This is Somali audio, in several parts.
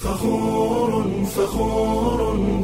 فخور فخور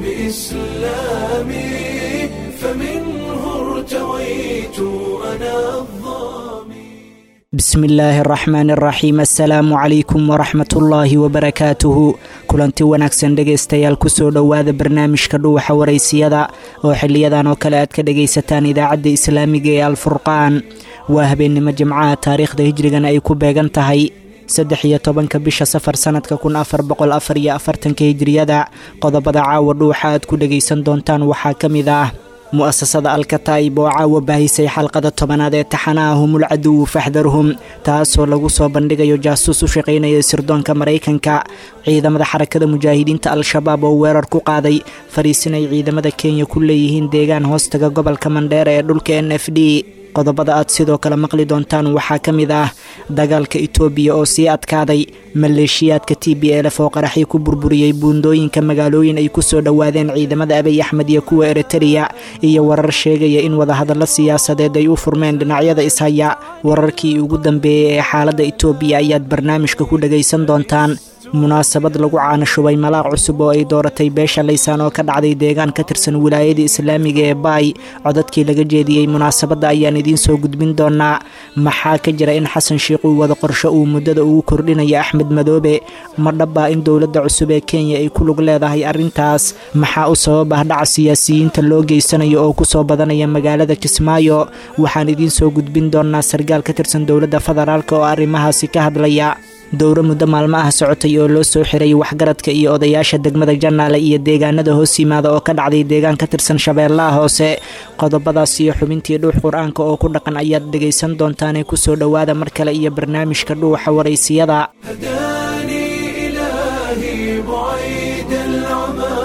بإسلامي فمنه ارتويت أنا الظامي bismi illaahi araxmaan araxiim assalaamu calaykum waraxmatullaahi wabarakaatuhu kulanti wanaagsan dhegaystayaal kusoo dhowaada barnaamijka dhuwaxa waraysiyada oo xiliyadan oo kale aad ka dhagaysataan idaacadda islaamiga ee alfurqaan waa habeennimo jimcaha taariikhda hijrigana ay ku beegan tahay saddex iyo tobanka bisha safar sanadka kun afar boqol afar iyo afartanka hijriyada qodobada caawa dhuuxa aad ku dhagaysan doontaan waxaa ka mid ah mu'asasada alkataa'ib oo caawa baahisay xalqada tobanaad ee taxanaha humul caduwu faxdarhum taasoo lagu soo bandhigayo jaasuus u shaqaynaya sirdoonka maraykanka ciidamada xarakada mujaahidiinta al-shabaab oo weerar ku qaaday fariisin ay ciidamada kenya ku leeyihiin deegaan hoostaga gobolka mandheera ee dhulka n f d qodobada aad sidoo kale maqli doontaan waxaa ka mid ah dagaalka itoobiya oo sii adkaaday maleeshiyaadka t b elf oo qaraxii ku burburiyey buundooyinka magaalooyin ay ku soo dhowaadeen ciidamada abiy axmed iyo kuwa eritreya iyo warar sheegaya in wadahadallo siyaasadeed ay u furmeen dhinacyada ishaya wararkii ugu dambeeyey ee xaaladda itoobiya ayaad barnaamijka ku dhagaysan doontaan munaasabad lagu caanashubay malaaq cusub oo ay dooratay beesha laysaan oo ka dhacday deegaan ka tirsan wilaayada islaamiga ee baay codadkii laga jeediyey munaasabadda ayaan idiin soo gudbin doonaa maxaa ka jira in xasan sheikh uu wada qorsho uu muddada ugu kordhinayo axmed madoobe ma dhabbaa in dowladda cusub ee kenya ay ku lug leedahay arrintaas maxaa u sabab ah dhaca siyaasiyiinta loo geysanayo oo kusoo badanaya magaalada kismaayo waxaan idiin soo gudbin doonaa sargaal ka tirsan dowladda federaalk oo arrimahaasi ka hadlaya dowro muddo maalmo ah socotay oo loo soo xiray waxgaradka iyo odayaasha degmada janaale iyo deegaanada hoos yimaada oo ka dhacday deegaan ka tirsan shabeellaha hoose qodobadaas iyo xubintii dhuux qur-aanka oo ku dhaqan ayaad dhegaysan doontaanee kusoo dhowaada mar kale iyo barnaamijka dhuuxa waraysiyada هداني إلهي بعيد العمى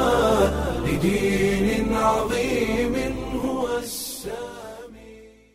لدين عظيم هو السامي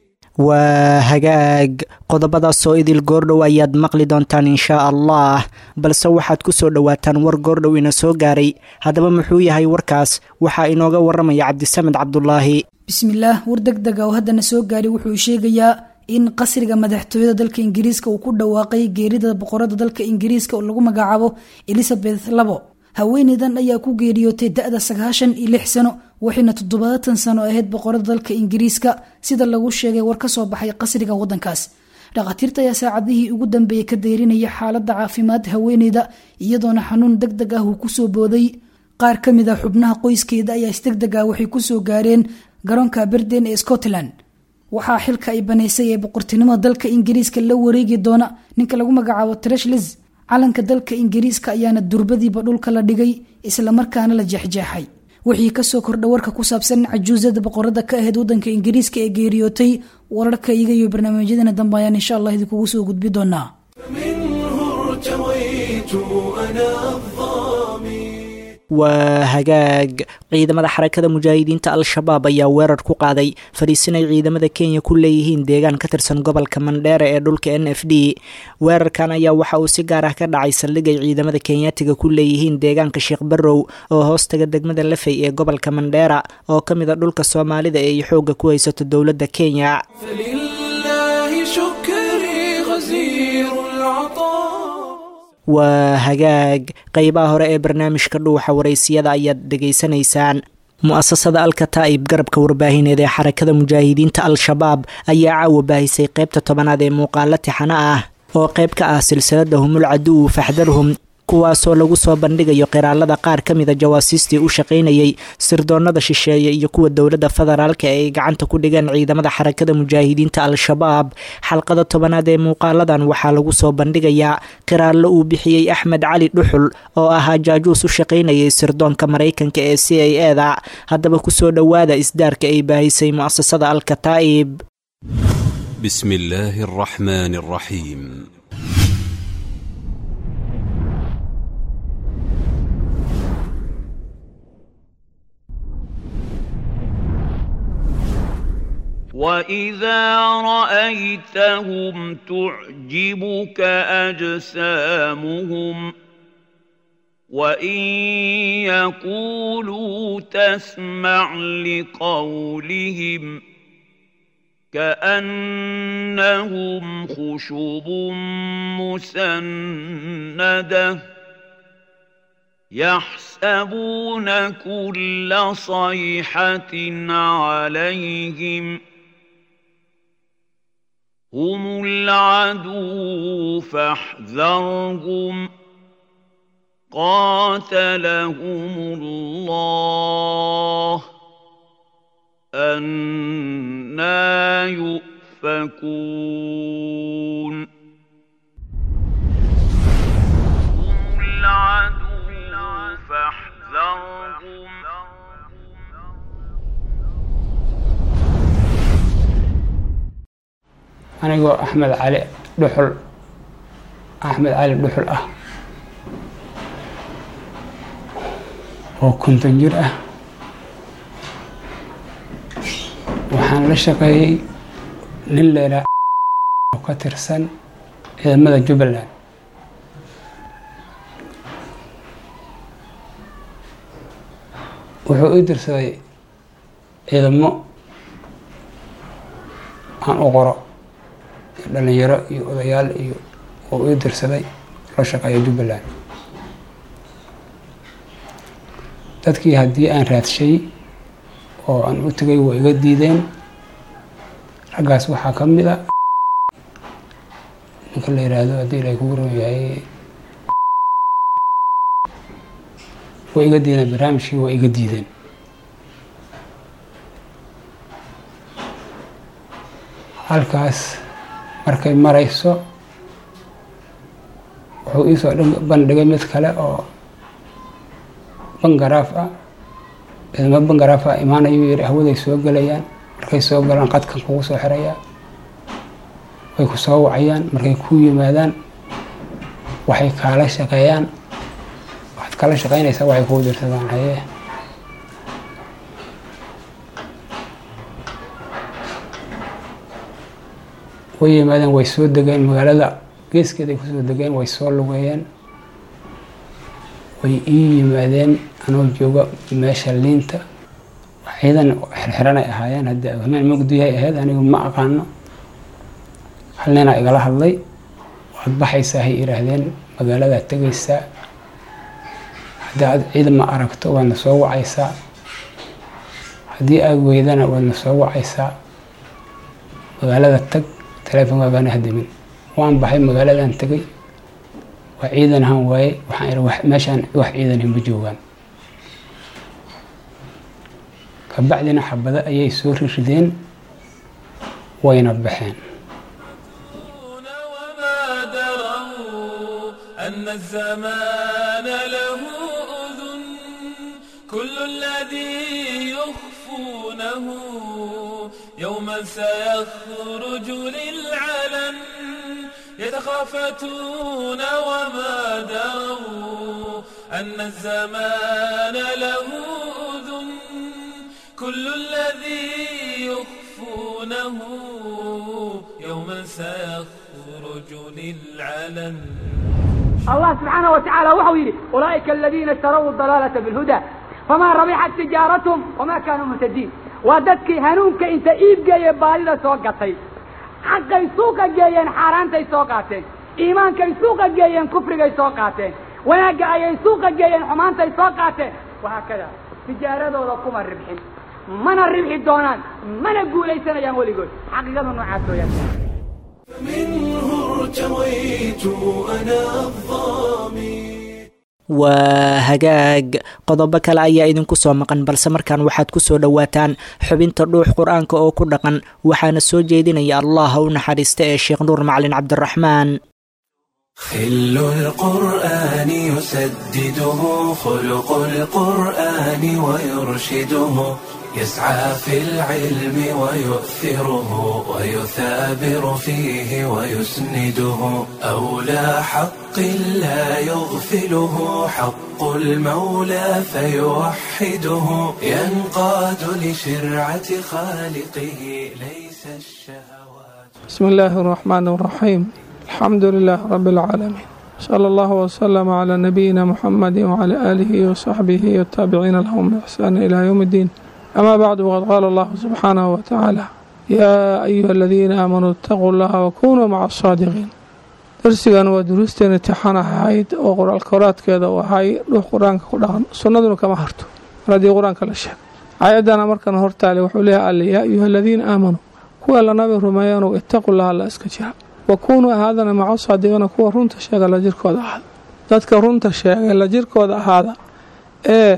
waa hagaag qodobadaasoo idil goordhow ayaad maqli doontaan inshaa allah balse waxaad ku soo dhowaataan war goordhow ina soo gaaray haddaba muxuu yahay warkaas waxaa inooga waramaya cabdisamed cabdulaahi bismillaah war deg dega oo haddana soo gaaray wuxuu sheegayaa in qasriga madaxtooyada dalka ingiriiska uu ku dhawaaqay geerida boqorada dalka ingiriiska oo lagu magacaabo elizabeth labo haweeneydan ayaa ku geeriyootay da-da sagaashan iyo lix sano waxayna toddobaatan sano ahayd boqorada dalka ingiriiska sida lagu sheegay war kasoo baxay qasriga wadankaas dhakhaatiirta ayaa saacadihii ugu dambeeyey ka deyrinaya xaalada caafimaad haweeneyda iyadoona xanuun deg deg ah uu kusoo booday qaar ka mid a xubnaha qoyskeeda ayaa isdeg deg ah waxay kusoo gaareen garoonka berden ee scotland waxaa xilka ay banaysay ee boqortinimada dalka ingiriiska la wareegi doona ninka lagu magacaabo treshles calanka dalka ingiriiska ayaana durbadiiba dhulka la dhigay islamarkaana la jeexjeexay wixii kasoo kordha warka ku saabsan cajuusada boqorada ka ahayd wadanka ingiriiska ee geeriyootay wararka iga iyo barnaamijyadana dambe ayaan insha allah idinkugu soo gudbi doonaa منه ارتويت أنا الظامي waa hagaag ciidamada xarakada mujaahidiinta al-shabaab ayaa weerar ku qaaday fadhiisin ay ciidamada kenya ku leeyihiin deegaan ka tirsan gobolka mandheera ee dhulka n f d weerarkan ayaa waxa uu si gaar ah ka dhacay saldhig ay ciidamada kenyaatiga ku leeyihiin deegaanka sheekh barrow oo hoostaga degmada lafey ee gobolka mandheera oo ka mid a dhulka soomaalida ee ay xoogga ku haysato dowladda kenya فلله شكري غزير العطاء waa hagaag qeybaha hore ee barnaamijka dhuuxa waraysiyada ayaad dhegaysanaysaan mu-asasada alkataa'ib garabka warbaahineed ee xarakada mujaahidiinta al-shabaab ayaa caawa baahisay qeybta tobanaad ee muuqaalo tixano ah oo qeyb ka ah silsilada humul caduwu faxdarhum kuwaasoo lagu soo bandhigayo qiraalada qaar ka mida jawaasiistii u shaqaynayay sirdoonada shisheeye iyo kuwa dowladda federaalka ee ay gacanta ku dhigeen ciidamada xarakada mujaahidiinta al-shabaab xalqada tobanaad ee muuqaaladan waxaa lagu soo bandhigayaa qiraallo uu bixiyey axmed cali dhuxul oo ahaa jaajuus u shaqaynayay sirdoonka maraykanka ee c a e da haddaba kusoo dhowaada isdaarka ay baahisay mu'asasada al-kataa'ib بسم الله الرحمن الرحيم واذا رايتهم تعجبك اجسامهم وان يقولوا تسمع لقولهم كانهم خشب مسنده يحسبون كل صيحة عليهم هم العدو فاحذرهم قاتلهم الله أنا يؤفكون هم العدو فاحذرهم anigoo axmed cali dhuxul axmed cali dhuxul ah oo konton jir ah waxaan la shaqeeyey nin leelaa oo ka tirsan ciidamada jubbaland wuxuu ii dirsaday ciidamo aan u qoro iyo dhalinyaro iyo odayaal iyo oo ii dirsaday la shaqeeya jubbaland dadkii haddii aan raadshay oo aan u tegay waa iga diideen raggaas waxaa ka mid a ninka la yidhaahdo haddii ilaahay kugu ron yahay way iga diideen barnaamijkii waa iga diideen halkaas markay marayso wuxuu iisoo bandhigay mid kale oo bangaraaf ah ciidamo bangaraaf ah imaanayuu yidhi hawaday soo gelayaan markay soo galaan qadkan kugu soo xirayaa way ku soo wacayaan markay ku yimaadaan waxay kaala shaqeeyaan waxaad kala shaqeynaysaa waxay kuu dirsadaan haye way yimaadeen way soo degeen magaalada geeskeeday kusoo degeen way soo lugeeyeen way ii yimaadeen anoo jooga meesha liinta ciidan xirxiranay ahaayeen haddii hameen mugdiyahay ahayd anigu ma aqaano hal ninaa igala hadlay waad baxaysaa hay yidhaahdeen magaaladaad tegaysaa haddii aad ciidan ma aragto waadna soo wacaysaa haddii aad weydana waadna soo wacaysaa magaalada tag teleefon waagaana hadimin waan baxay magaaladan tegay waa ciidan ahaan waaye waxaan ihi wax- meeshaan wax ciidan ma joogaan kabacdina xabado ayay soo rirideen wayna baxeen وما دروا أن الزمان له أذن كل الذي يخفونه يوما سيخرج للعلن يتخافتون وما دروا أن الزمان له أذن كل الذي يخفونه يوما سيخرج للعلن الله سبحانه وتعالى وحو يلي أولئك الذين اشتروا الضلالة بالهدى فما ربحت تجارتهم وما كانوا مهتدين وددك هنونك انت ايب جاي بالي سوقتي حقي سوق جايين حارانتي سوقاتين ايمانك سوق جايين كفرك سوقاتين وناقا اي سوق جايين حمانتي سوقاتين وهكذا تجارة كما الربحين من الربح دونان من اقول اي سنة يا مولي قول حقيقة نوعاتو يا سنة منه ارتويت أنا الظامي waa hagaag qodobo kale ayaa idinku soo maqan balse markaan waxaad ku soo dhowaataan xubinta dhuux qur-aanka oo ku dhaqan waxaana soo jeedinaya allah ha u naxariista ee sheekh nuur macalin cabdiraxmaan خل القرآن يسدده خلق القرآن ويرشده يسعى في العلم ويؤثره ويثابر فيه ويسنده أولى حق لا يغفله حق المولى فيوحده ينقاد لشرعة خالقه ليس الشهوات بسم الله الرحمن الرحيم الحمد لله رب العالمين صلى الله وسلم على نبينا محمد وعلى آله وصحبه والتابعين لهم بإحسان إلى يوم الدين أما بعد وقد قال الله سبحانه وتعالى يا أيها الذين آمنوا اتقوا الله وكونوا مع الصادقين darsigan waa duruusteena intixaan ahayd oo qoraal koraadkeeda u ahay dhuux qur-aanka ku dhaqan sunnaduna kama harto mar haddii qur-aanka la sheego aayadana markan hortaale wuxuu leeyahay alle yaa ayuha aladiina aamanuu kuwa la nabi rumeeyanow ittaqu laha alla iska jira wa kuunuu ahaadana maca saadiqina kuwa runta sheega la jirkooda ahaada dadka runta sheegay la jirkooda ahaada ee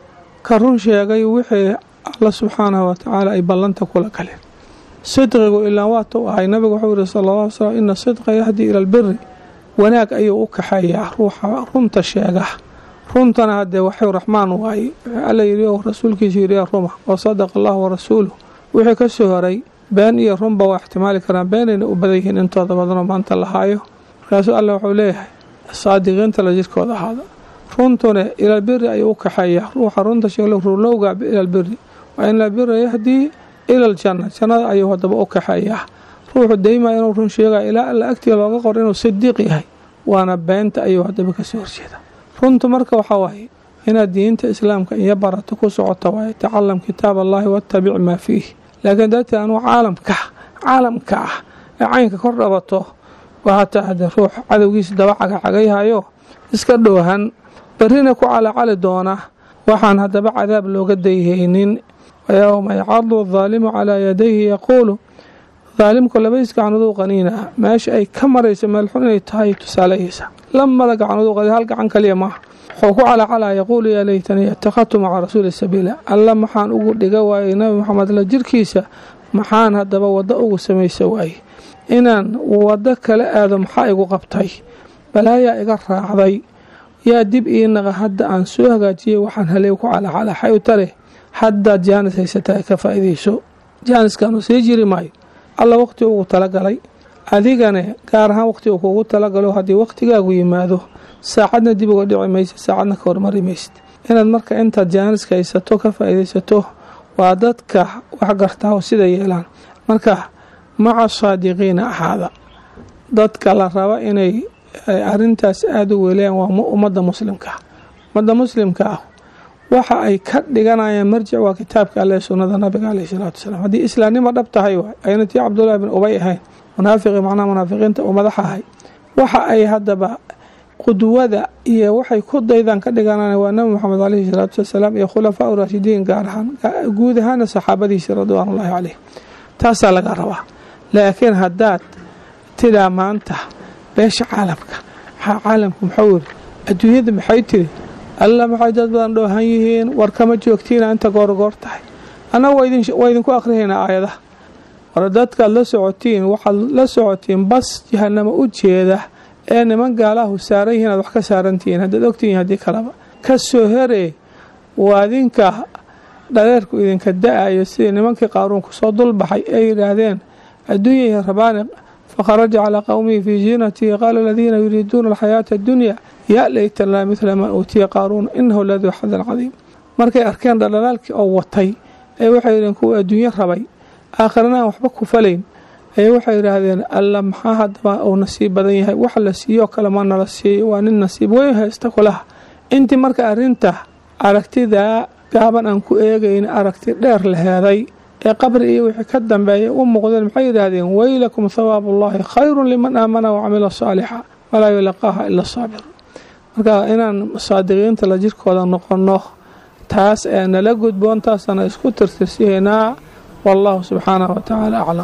ka run sheegay wixii alla subxaanahu watacaala ay ballanta kula galeen sidqigu ilaa waata u ahay nabigu wuxuu yihi sala alla ly slam ina sidqa yahdii ila albiri wanaag ayuu u kaxeeyaa ruuxa runta sheega runtana haddee waxuu raxmaan waaye alla yidhi oo rasuulkiisu yidhi yaa ruma wa sadaqa allahu warasuuluh wixii ka soo horay been iyo runba waa ixtimaali karaan beenayna u badan yihiin intooda badanoo maanta la haayo markaasuu alla wuxuu leeyahay saadiqiinta la jirkooda ahaada runtuna ilaalbiri ayuu u kaxeeyaa ruuxa runta sheeglo rulowga ilaalbiri waa in albira yahdii ila aljanna jannada ayuu haddaba u kaxeeyaa ruuxu daymaa inuu run sheegaya ilaa alla agtiga looga qor inuu sidiiq yahay waana beenta ayuu haddaba kasoo horjeeda runtu marka waxaa waaye inaad diinta islaamka iyo barato ku socoto waaye tacalam kitaab allahi wattabic maa fiih laakiin dadti anuu caalamka caalamka ah ee caynka kor dhabato waa hataa haddee ruux cadowgiisa daba cagacagayhayo iska dhoohan berrina ku calacali doona waxaan haddaba cadaab looga dayhaynin wayowma yacadu adaalimu calaa yadayhi yaquulu daalimku labadiis gacanuduu qaniina meesha ay ka marayso meelxun inay tahay tusaaleyeysa lamada gacanuduu qani hal gacan kaliya maaha wuxuu ku calacalaa yaquulu yaa laytanii ittakhadtu maca rasuuli sabiila alla maxaan ugu dhiga waayey nabi maxamed la jirkiisa maxaan haddaba waddo ugu samaysa waaye inaan waddo kala aado maxaa igu qabtay balaayaa iga raacday yaa dib ii naqa hadda aan soo hagaajiyey waxaan haley ku calacala xay u tale haddaad jaanis haysataa ka faa'iidayso jaaniskaanu sii jiri maayo alla waqti ugu talagalay adigane gaar ahaan waqti uu kugu talagalo haddii waqtigaagu yimaado saacadna dib uga dhici maysid saacadna ka hormari maysid inaad marka intaad jaaniska haysato ka faa'iidaysato waa dadka wax gartaa oo sida yeelaan marka maca saadiqiina ahaada dadka la raba inay arintaas aada u weelayaan waa ummadda muslimka ummadda muslimka ah waxa ay ka dhiganayaan marjic waa kitaabka alle sunnada nabiga caleyhi salaatu wasalaam haddii islaamnimo dhab tahay waay ayna tii cabdullaahi bin ubay ahayn munaafiqi macnaha munaafiqiinta uu madaxa ahay waxa ay haddaba qudwada iyo waxay ku daydaan ka dhiganaan waa nabi moxamed caleyhi salaatu wasalaam iyo khulafaa u raashidiin gaar ahaan guud ahaana saxaabadiisa ridwaanullaahi caleyh taasaa laga rabaa laakiin haddaad tidaa maanta beesha caalamka maxaa caalamku muxuu yiri adduunyada maxay tiri alla maxay dad badan dhoohan yihiin war kama joogtiina inta goorgoor tahay annaga waa idinku akhrihaynaa aayadaha war dadkaad la socotiin waxaad la socotiin bas jahanamo u jeeda ee niman gaalahu saaran yihiin aad wax ka saarantihiin haddaad ogtihiin haddii kaleba ka soo heree waa idinka dhareerku idinka da-ayo sidii nimankii qaaruunku soo dulbaxay ay yidhaahdeen adduunyaihi rabaani fakharaja calaa qowmihi fii ziinatihi qaala aladiina yuriiduuna alxayaata addunya yaa laytanaa midla maa uutiya qaaruun inahu laduu xadan cadiim markay arkeen dhaldhalaalkii oo watay ee waxay yidheen kuwa adduunyo rabay aakhirana aan waxba ku falayn ayay waxay yidhaahdeen alla maxaa haddaba uu nasiib badan yahay wax la siiyoo kale ma nala siiyo waa nin nasiib weyn haysta kulaha intii marka arrinta aragtidaa gaaban aan ku eegayn aragti dheer la heeday ee qabri iyo wixii ka dambeeya u muuqdeen maxay yidhaahdeen weylakum thawaabullaahi khayrun liman aamana wacamila saalixa walaa yulaqaaha ila saabir marka inaan saadiqiinta la jirkooda noqonno taas ee nala gudboon taasana isku tirtirsihaynaa wallahu subxaanahu watacaala aclam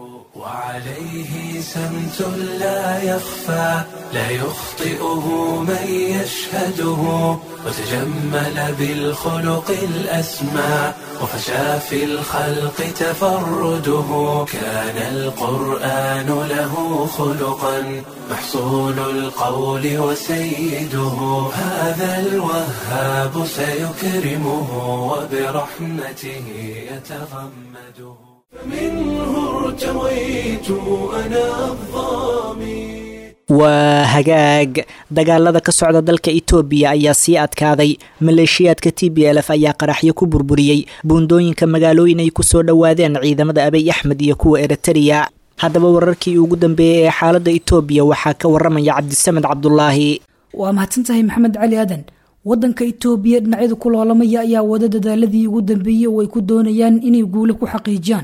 وعليه سمت لا يخفى لا يخطئه من يشهده وتجمل بالخلق الأسمى وفشى في الخلق تفرده كان القرآن له خلقا محصول القول وسيده هذا الوهاب سيكرمه وبرحمته يتغمده منه ارتويت أنا الظامي waa hagaag dagaalada ka socda dalka itoobiya ayaa sii adkaaday maleeshiyaadka t b l f ayaa qaraxyo ku burburiyey buundooyinka magaalooyin ay kusoo dhowaadeen ciidamada abiy axmed iyo kuwa eritariya haddaba wararkii ugu dambeeyey ee xaaladda itoobiya waxaa ka waramaya cabdisamed cabdulaahi waa mahadsantahay maxamed cali aadan wadanka itoobiya dhinacyada ku loolamaya ayaa wada dadaaladii ugu dambeeyey oo ay ku doonayaan inay guule ku xaqiijiyaan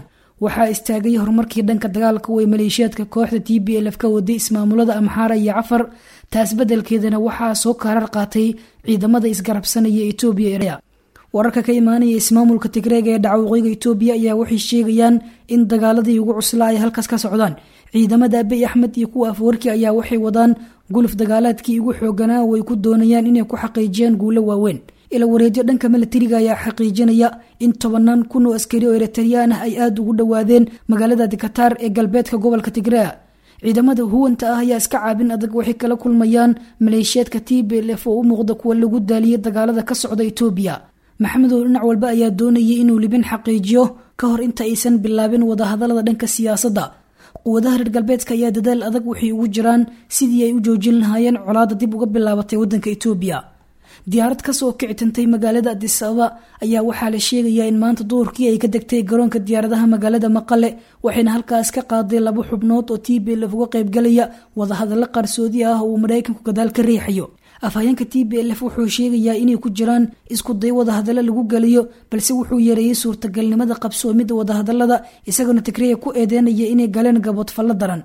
waxaa istaagay horumarkii dhanka dagaalka way maleeshiyaadka kooxda t b lf ka waday ismaamulada amxaara iyo cafar taas beddelkeedana waxaa soo kaarar qaatay ciidamada isgarabsanaya etoobiya erea wararka ka imaanaya ismaamulka tigreega ee dhaca waqooyiga etoobiya ayaa waxay sheegayaan in dagaaladii ugu cuslaa ay halkaas ka socdaan ciidamada abiy axmed iyo kuwa afwarki ayaa waxay wadaan guluf dagaalaadkii ugu xooganaa oo ay ku doonayaan inay ku xaqiijiyaan guulo waaweyn ila wareedyo dhanka milatariga ayaa xaqiijinaya in tobanaan kun oo askari oo eritariyaan ah ay aada ugu dhowaadeen magaalada dikataar ee galbeedka gobolka tigrea ciidamada huwanta ah ayaa iska caabin adag waxay kala kulmayaan maleeshiyaadka t b lf oo u muuqda kuwa lagu daaliyay dagaalada ka socda etoobiya maxamedow dhinac walba ayaa doonayay inuu libin xaqiijiyo ka hor inta aysan bilaabin wadahadalada dhanka siyaasadda quwadaha reer galbeedka ayaa dadaal adag waxay ugu jiraan sidii ay u joojin lahaayeen colaada dib uga bilaabatay wadanka etoobiya diyaarad kasoo kicitantay magaalada adis ababa ayaa waxaa la sheegayaa in maanta duhurkii ay ka degtay garoonka diyaaradaha magaalada maqale waxayna halkaas ka qaaday laba xubnood oo t b lf uga qaybgalaya wadahadallo qarsoodi ah oo uu maraykanku gadaal ka riixayo afhayeenka t b lf wuxuu sheegayaa inay ku jiraan isku day wadahadallo lagu geliyo balse wuxuu yareeyey suurtagalnimada qabsoomida wadahadalada isagona tigreya ku eedeynaya inay galeen gaboodfallo daran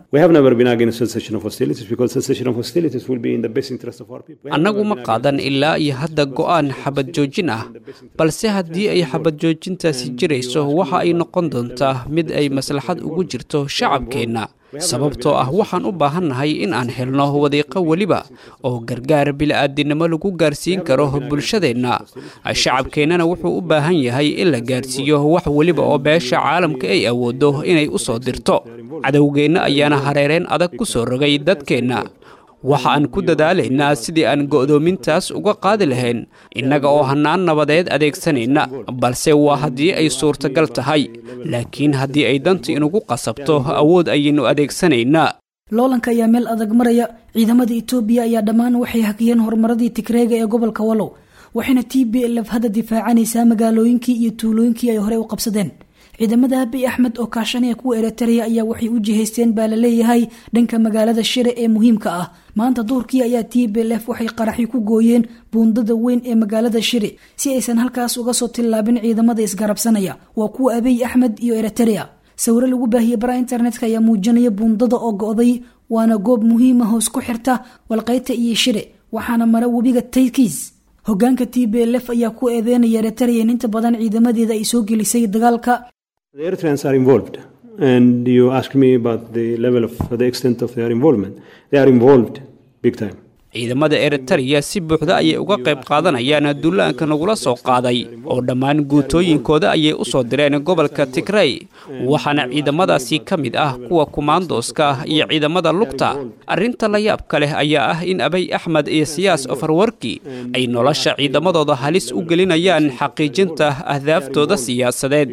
annagu ma qaadan ilaa iyo hadda go'aan xabad joojin ah balse haddii ay xabad joojintaasi jirayso waxa ay noqon doontaa mid ay maslaxad ugu jirto shacabkeenna sababtoo ah waxaan u baahannahay in aan helno wadiiqo weliba oo gargaar bila'aadinimo lagu gaarsiin karo bulshadeenna shacabkeennana wuxuu u baahan yahay in la gaarsiiyo wax weliba oo beesha caalamka ay awooddo inay u soo dirto cadowgeenna ayaana hareereen adag ku soo rogay dadkeenna waxa aan ku dadaalaynaa sidii aan go'doomintaas uga qaadi lahayn innaga oo hannaan nabadeed adeegsanayna balse waa haddii ay suurtagal tahay laakiin haddii ay danta inugu qasabto awood ayaynu adeegsanaynaa loolanka ayaa meel adag maraya ciidamada etoobiya ayaa dhammaan waxay hakiyeen horumaradii tigreega ee gobolka wallow waxayna t b lf hadda difaacanaysaa magaalooyinkii iyo tuulooyinkii ay horey u qabsadeen ciidamada abiy axmed oo kaashanaya kuwa eritrea ayaa waxay u jihaysteen baa la leeyahay dhanka magaalada shire ee muhiimka ah maanta duhurkii ayaa t b lf waxay qaraxyo ku gooyeen buundada weyn ee magaalada shire si aysan halkaas uga soo tillaabin ciidamada isgarabsanaya waa kuwa abiy axmed iyo eritrea sawiro lagu baahiyey baraha internetka ayaa muujinaya buundada oo go'day waana goob muhiima hoos ku xirta walqayta iyo shire waxaana mara webiga taykis hogaanka t b lf ayaa ku eedeynaya eritrea in inta badan ciidamadeeda ay soo gelisay dagaalka The Eritreans are involved, and you ask me about the level of the extent of their involvement. They are involved big time. ciidamada eritreya si buuxda ayay uga qayb qaadanayaan dullaanka nagula soo qaaday oo dhammaan guutooyinkooda ayay u soo direen gobolka tigrey waxaana ciidamadaasi ka mid ah kuwa kumaandooska iyo ciidamada lugta arrinta la yaabka leh ayaa ah in abiy axmed iyo siyaas ofarwarki ay nolosha ciidamadooda halis u gelinayaan xaqiijinta ahdaaftooda siyaasadeed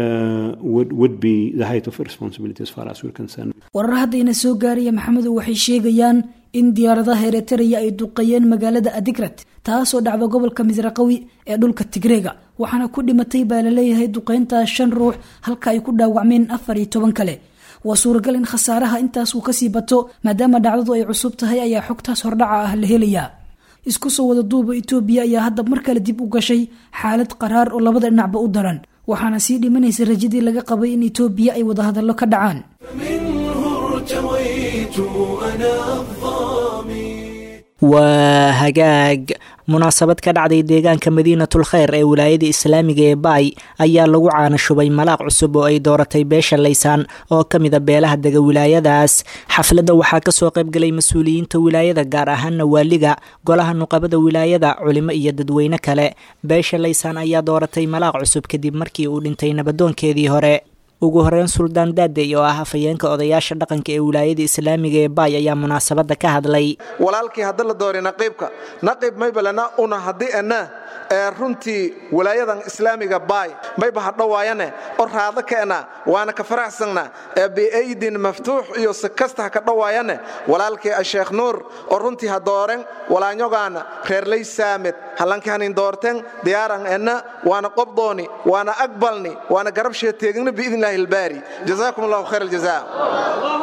warar haddayna soo gaaraya maxamedow waxay sheegayaan in diyaaradaha eritreya ay duqeeyeen magaalada adigrat taasoo dhacda gobolka misraqawi ee dhulka tigreega waxaana ku dhimatay baa laleeyahay duqeyntaas shan ruux halka ay ku dhaawacmeen afar iyo toban kale waa suuragal in khasaaraha intaas uu kasii bato maadaama dhacdadu ay cusub tahay ayaa xogtaas hordhaca ah la helayaa isku soo wada duuba etoobiya ayaa hadda mar kale dib u gashay xaalad qaraar oo labada dhinacba u daran waxaana sii dhimanaysa rajadii laga qabay in etoobiya ay wadahadallo ka dhacaan waa hagaag munaasabad ka dhacday deegaanka madiinatul kheyr ee wilaayada islaamiga ee baay ayaa lagu caanashubay malaaq cusub oo ay dooratay beesha laysaan oo ka mida beelaha dega wilaayadaas xafladda waxaa kasoo qaybgalay mas-uuliyiinta wilaayada gaar ahaana waaliga golaha nuqabada wilaayada culimo iyo dadweyne kale beesha laysaan ayaa dooratay malaaq cusub kadib markii uu dhintay nabadoonkeedii hore ugu horeyn suldaan daadey oo ah afhayeenka odayaasha dhaqanka ee wilaayada islaamiga ee baay ayaa munaasabadda ka hadlay walaalkii hadda la doori naqiibka naqiib maybalana una haddii ana ee runtii walaayadan islaamiga baay mayba hadhowaayane oo raado keena waana ka faraxsanna ee biaydin maftuux iyo si kasta ha ka dhowaayane walaalkii asheekh nuur oo runtii ha dooren walaanyogaana reerlay saamed hallankii hanin doorten diyaaran enna waana qobdooni waana aqbalni waana garab sheeteegna biidnillahi albaari jazaakum allahu khayr aljaza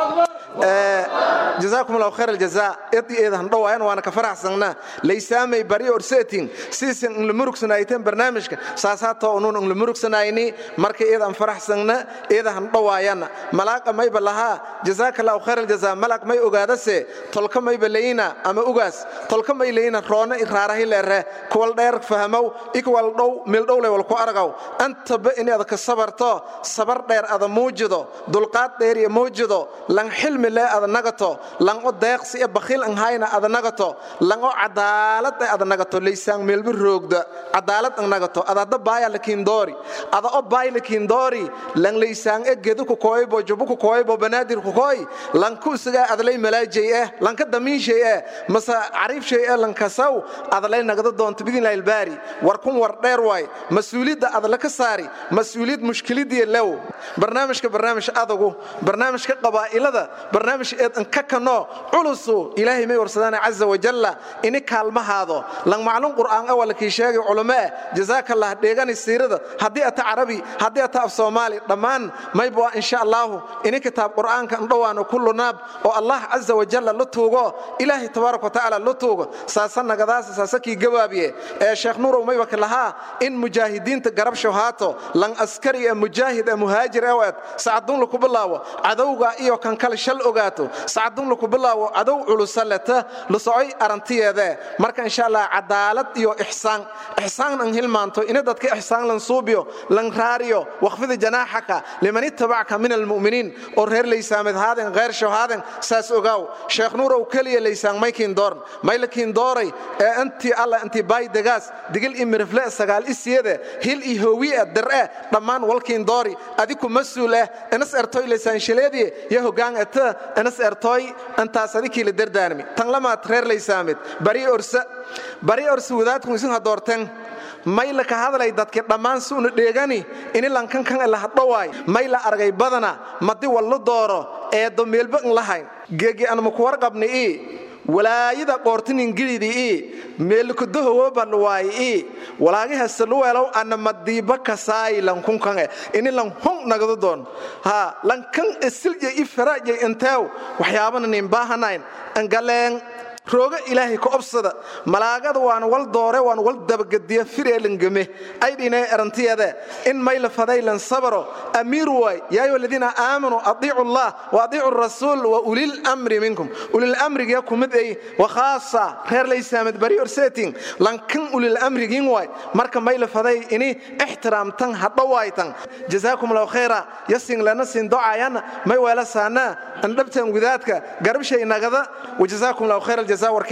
jazaakum allahu khayr aljazaa id eedan dhawaayan waana ka faraxsanna laysaamay bari orseetin siisan in la murugsanayteen barnaamijka saasaatoo unuun in la murugsanayni marka eedan faraxsanna eedahan dhawaayan malaaqa mayba lahaa jazaaka allahu khayr aljazaa malaq may ogaadase tolka mayba layina ama ugaas tolka may layina roona iraarahi leere kuwal dheer fahamow ikwal dhow mildhowle wal ku argaw antaba inaad ka sabarto sabar dheer ada muujido dulqaad dheer iyo muujido lan xilmi lee ada nagato lan o deeqsi e bakhiil an hayna ada nagato lan o cadaalad e ada nagato laysaan meelbi roogda cadaalad an nagato ada hadda baaya lakiin doori ada o baay lakiin doori lan laysaan e gedu ku kooybo jubu ku kooybo banaadir ku kooy lan ku isagaa adalay malaajay eh lan ka damiishay eh mase cariif shay eh lan kasaw adalay nagada doonto bidinlahi albaari war kun war dheer waay mas-uuliyadda adala ka saari mas-uuliyad mushkiladiya lew barnaamijka barnaamij adagu barnaamijka qabaa'ilada barnaamij eed anka kano culusu ilaahay may warsadaan caza wajalla ini kaalmahaado lan maclum qur'aan ah wala kii sheegay culamo eh jazaaka allah dheegani siirada haddii ata carabi haddii ata af soomaali dhammaan mayba insha allahu ini kitaab qur'aanka andhowaano kullu naab oo allah caza wajalla la tuugo ilaahay tabaaraka watacaala la tuugo saasa nagadaasa saasa kii gabaabiye ee sheekh nuurow mayba ka lahaa in mujaahidiinta garab shahaato lan askari ee mujaahid ee muhaajir ee waad sacadun laku bilaawo cadowga iyo kan kale shal ogaato sacadun laku bilaawo cadow culusaleta la socoy arantiyeede marka insha allah cadaalad iyo ixsaan ixsaan an hilmaanto ina dadka ixsaan lan suubiyo lan raariyo waqfida janaaxaka liman ittabacka min almu'miniin oo reer laysaamed haaden غير شهادن ساس اوغاو شيخ نور او كليه ليسان مايكين دورن مايلكين دوري انت الله انت باي دغاس دغل امرفله سغال اسيده هيل اي هويه درئه dhamaan walkiin doori adiku masuul ah anas ertoy leesan shileedii ya hogaan ata anas ertoy antaas adikii la dardaarmi tan lama reer leysaamed bari orsa bari orsa wadaadku isin hadoorteen mayla ka hadlay dadka dhammaan suuna dheegani ini lankan kan la hadhawaay mayla argay badana madi wallo dooro ee domeelba in lahayn geegi anma ku warqabni ii walaayada qoortinin gilidi ii meelkudahowo balwaay ii walaagaha saluweelow ana madiiba kasaay lankun kan ini lan hon nagado doon ha lankan isilje i faraje inteew waxyaabana nin baahanayn angaleen rooga ilaahay ka obsada malaagada waan wal doore waan wal dabagadiya fireelangame ay dhinay arantiyada in mayla fadaylan sabaro amiir waay yaa ayuha aladiina aamanuu adiicu allah wa adiicu rasuul wa ulil amri minkum ulil amrigiya kumid ay wa khaasa reer laysaamed bari orsetin lankan ulil amrigiin waay marka mayla faday ini ixtiraamtan hadhawaaytan jazaakum allahu khayra yasin lana sin docayana may weela saana andhabtan gudaadka garbshay nagada wajazaakum allahu khayra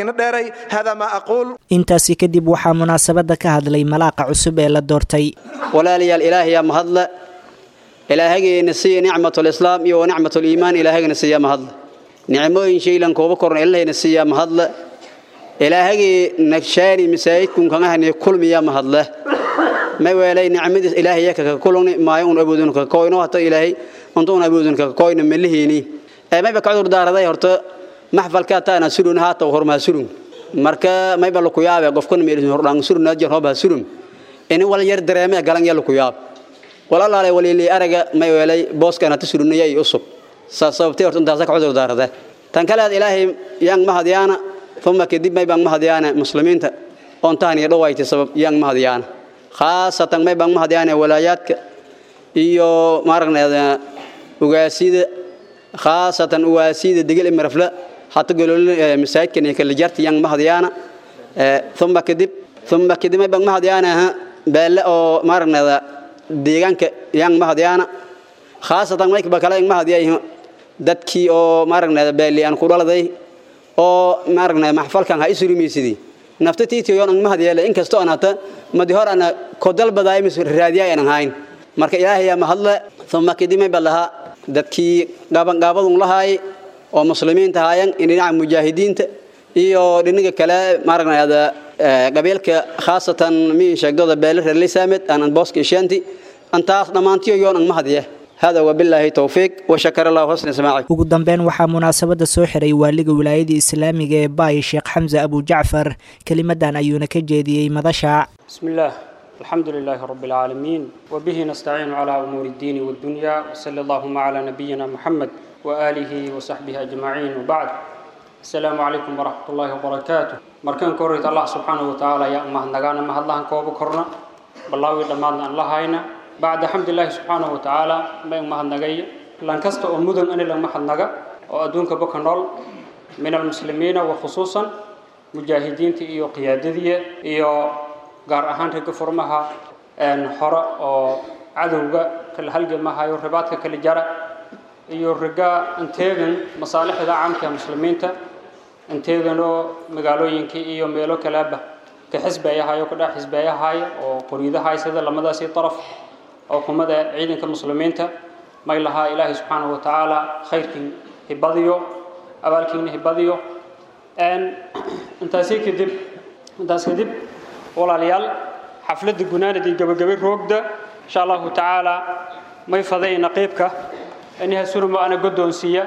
intaasi kadib waxaa munaasabadda ka hadlay malaaqa cusub ee la doortay walaalayaal ilaahayaa mahadle ilaahageenna siiya nicmatulislaam iyo wanicmatuliimaan ilaahagana siiya mahadle nicmooyin shaylan kooba korna ilahayna siiya mahadle ilaahagii nagshaani masaajidkunkangahani kulmiya mahadle may weelay nicmadiis ilaahaya kaka kulungni maayo un awoodun kaka koyno hata ilaahay unta un awoodun kaka koyno melihiini ee mayba ka cudur daaraday horta maxfalka taana surun haata horma surun marka may bal ku yaabe qofkan meel hordaan surun jar hoba surun in wal yar dareeme galan yal ku yaab wal allaale waliili araga may weelay booskana ta surunayay usub sababtay horta intaas ka cudur daarada tan kale ilaahay yang mahadiyana thumma kadib may bang mahadiyana muslimiinta on taani dhawayti sabab yang mahadiyana khaasatan may bang mahadiyana walaayaadka iyo maaragneeda ugaasida khaasatan ugaasida digil imarafla حتى قالوا مساجد كان يكل جرت يان مهديانا ثم كدب ثم كدب ما بان مهديانا بل او مارنا ديغان يان مهديانا خاصة ما يكبا كلا يان مهديا dadkii oo maaragna beeli aan ku dhaladay oo maaragna maxfalkan ha isuri miisidi naftatiiti yoon ang mahadiyele inkastoo aan hata madi hor ana kodal badaay mis raadiya aan hayn marka ilaahay ma hadla thumma kadimay balaha dadkii gaban gaabadun lahaay oo muslimiinta haayeen in dhinaca mujaahidiinta iyo dhinaga kale maaragnaada qabiilka khaasatan mi sheegdooda beele reer lisaamed aanan booska ishaanti antaas dhammaantiyo yoon ang mahadiya hada wabilaahi towfiiq washakar allahu xusna samaaci ugu dambeyn waxaa munaasabadda soo xiray waaliga wilaayadii islaamiga ee baay sheekh xamse abu jacfar kelimadan ayuuna ka jeediyey madasha bismillaah الحمد لله رب العالمين وبه نستعين على أمور الدين والدنيا وصلى اللهم على نبينا محمد وآله وصحبه أجمعين وبعد السلام عليكم ورحمة الله وبركاته مركان كوريت الله سبحانه وتعالى يا أمه نغانا ما الله كوب كرنا بالله لما الله هاينا بعد حمد الله سبحانه وتعالى ما أمه نغاي لان كست أمودن أنا لما حد نغا وأدونك بكنول من المسلمين وخصوصا مجاهدين إيو قيادية إيو gaar ahaan ragga furmaha hore oo cadowga kala halgamahayo ribaadka kala jara iyo ragga inteegan masaalixda caamka ee muslimiinta inteeganoo magaalooyinkii iyo meelo kalaaba ka xisbeeyahayo ka dhex xisbeeyahayo oo qoriidahay sida lamadaasi daraf oo kumada ciidanka muslimiinta may lahaa ilaahay subxaanahu watacaala khayrkii hibadiyo abaalkiina hibadiyo intaasi kadib intaas kadib walaalayaal xafladda gunaanad iyo gabagabay roogda insha allahu tacaala may fadayna qeybka aniha surmo ana guddoonsiiya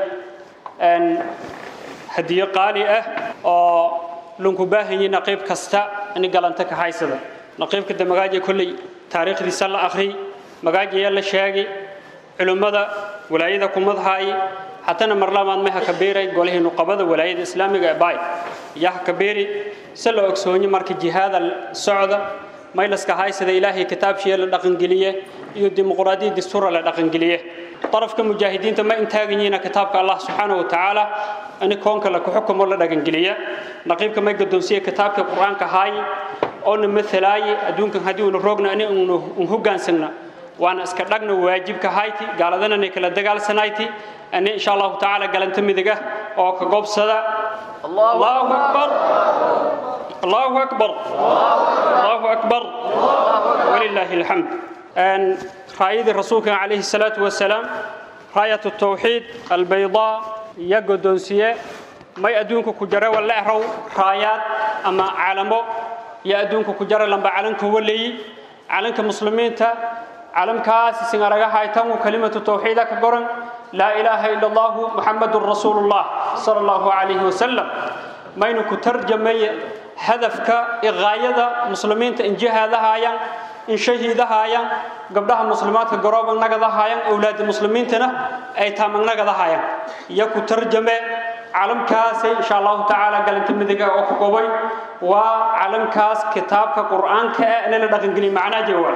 hadiyo qaali ah oo lunku baahanyi naqiib kasta ani galanta ka haysada naqiibka de magaaja kolley taariikhdiisa la akhri magaajayaa la sheegay culimmada walaayada kumadhaay hatana marlamaad may haka beeray golihii nuqabada walaayada islaamiga ee baay yaa haka beeri se la ogsoonye marka jihaada socda maylaska haysada ilaahay kitaabshiya la dhaqangeliye iyo dimuqraadiyad dastuura la dhaqangeliye طرفك مجاهدين ما انتاجينا كتابك الله سبحانه وتعالى أن كونك لك حكم ولا دقنقلية نقيبك ما يقدون كتابك القرآن كهاي أو مثل أي أدونك هدي ونروقنا أن نهجان سنة وأنا أسكرنا واجب كهايتي قال ذنا نكلا دقال سنايتي أن إن شاء الله تعالى قال أنت مدقة أو كقب صدا الله, الله أكبر الله أكبر الله أكبر ولله الحمد أن رايد الرسول عليه الصلاة والسلام راية التوحيد البيضاء يقدون سيه ما يأدونك كجرى ولا أهرو رايات أما علمو يأدونك كجرى لما علنك ولي علنك مسلمين تا علم كاس سنغرغا هايتم كلمة التوحيد كقرن لا إله إلا الله محمد رسول الله صلى الله عليه وسلم ما ينك ترجمي هدفك إغاية مسلمين إن جهة هايان in shahiidahayaan gabdhaha muslimaadka garooban nagadahayaan awlaada muslimiintana ay taamagnagadahayaan iyo ku tarjame calamkaasi insha allahu tacaala galinta midiga oo ku gobay waa calamkaas kitaabka qur'aanka ah in la dhaqangeliyo macnaa jawaab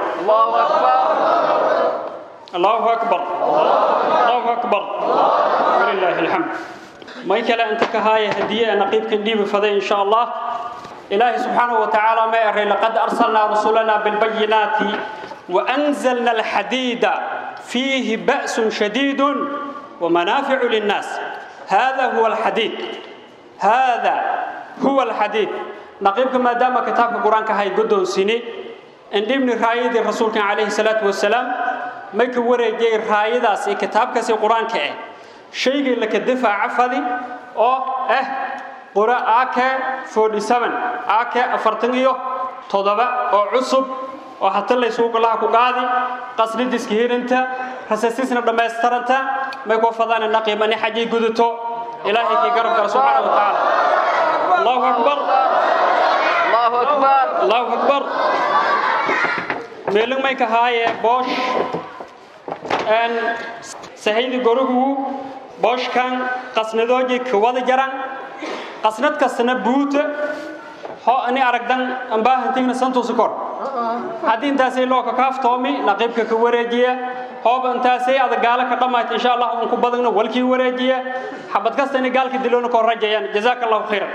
allahu akbar allahu akbar walillahi alxamd may kale inta ka haaya hadiye naqiibkan dhiibi faday insha allah إلهي سبحانه وتعالى ما يرى لقد أرسلنا رسولنا بالبينات وأنزلنا الحديد فيه بأس شديد ومنافع للناس هذا هو الحديد هذا هو الحديد نقيبك ما دام كتاب القرآن كهي قدون سني إن ابن رايد الرسول كان عليه الصلاة والسلام ما يكوري جي رايد كتاب كسي القرآن كأي شيء لك الدفاع عفذي أو أه qura ak 47 ak afartan iyo todoba oo cusub oo hata la isugu galaha ku qaadi qasridiska hirinta rasaasisna dhamaystiranta may ku fadaan naqiimani xaji guduto ilaahi ki garab kar subhanahu wa ta'ala Allahu akbar Allahu akbar Allahu akbar meelin may ka haaye bosh en sahaydi gorugu boshkan qasnadooji ka wada jaran qasnad kastana buuta ho ani aragdan ambaahantigna santuusi kor haddii intaasay loo ka kaaftoomi naqiibka ka wareejiya hooba intaasay adag gaala ka dhammaayta insha allah un ku badagna walkii wareejiya xabad kasta inay gaalka diloona kor rajayaan jazaaka allahu khayran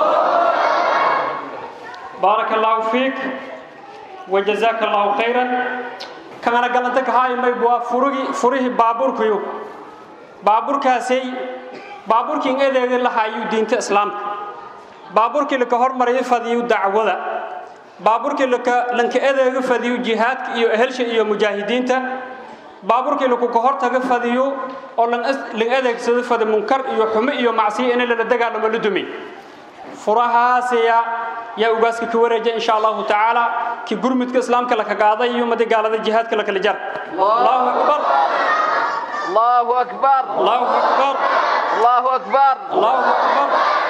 baaraka allahu fiik wajazaaka allahu khayran kana galanta ka haay may waa furigi furihi baabuurkuyu baabuurkaasay baabuurkii eedeeda lahaayuu diinta islaamka baabuurkii laka hormarayo fadiyu dacwada baabuurkii laka lanka eedeega fadiyu jihaadka iyo ehelsha iyo mujaahidiinta baabuurkii laku ka hortaga fadiyo oo lan adeegsado fadi munkar iyo xumo iyo macsiyo in lala dagaalamo la dumi furahaasaya yaa ugaaska ka wareeja insha allahu tacaala ki gurmudka islaamka laka qaaday iyo madi gaalada jihaadka lakala jar allahu akbar allahu akbar allahu akbar الله أكبر الله أكبر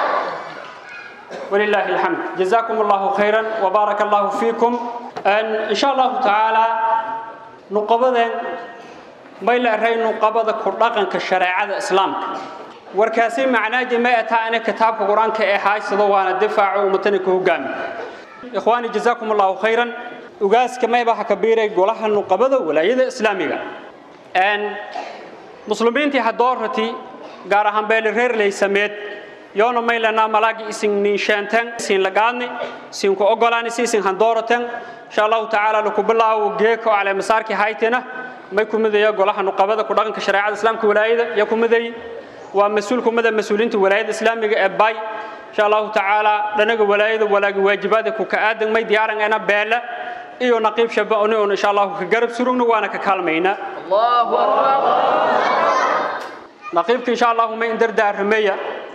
ولله الحمد جزاكم الله خيرا وبارك الله فيكم أن إن شاء الله تعالى نقبض may la eraynu qabada ku dhaqanka shareecada islaamka warkaasi macnaaji ma ataa ina kitaabka qur-aanka ee haysado waana difaaco ummatana ku hogaami ikhwaani jazaakum allahu khayran ugaaska mayba ha kabiiray golaha nuqabada walaayada islaamiga muslimiintii hadoorati gaar ahaan beeli reer leysameed yoona maylana malaagi isin ninsheenten isin lagaadni isinku ogolaani si isin handooratan insha allahu tacaala laku bilaawo geeko cale masaarki haytina may kumidaya golaha nuqabada ku dhaqanka shareecada islaamka walaayada ya kumiday waa mas-uul kumida mas-uuliinta walaayada islaamiga ee bay insha allahu tacaala dhanaga walaayada walaagi waajibaada ku ka aadan may diyaaran ena beela iyo naqiib shaba oni on insha allahu ka garab surugna waana ka kaalmaynaa allahu akbar naqiibka insha allahu may indardaarameya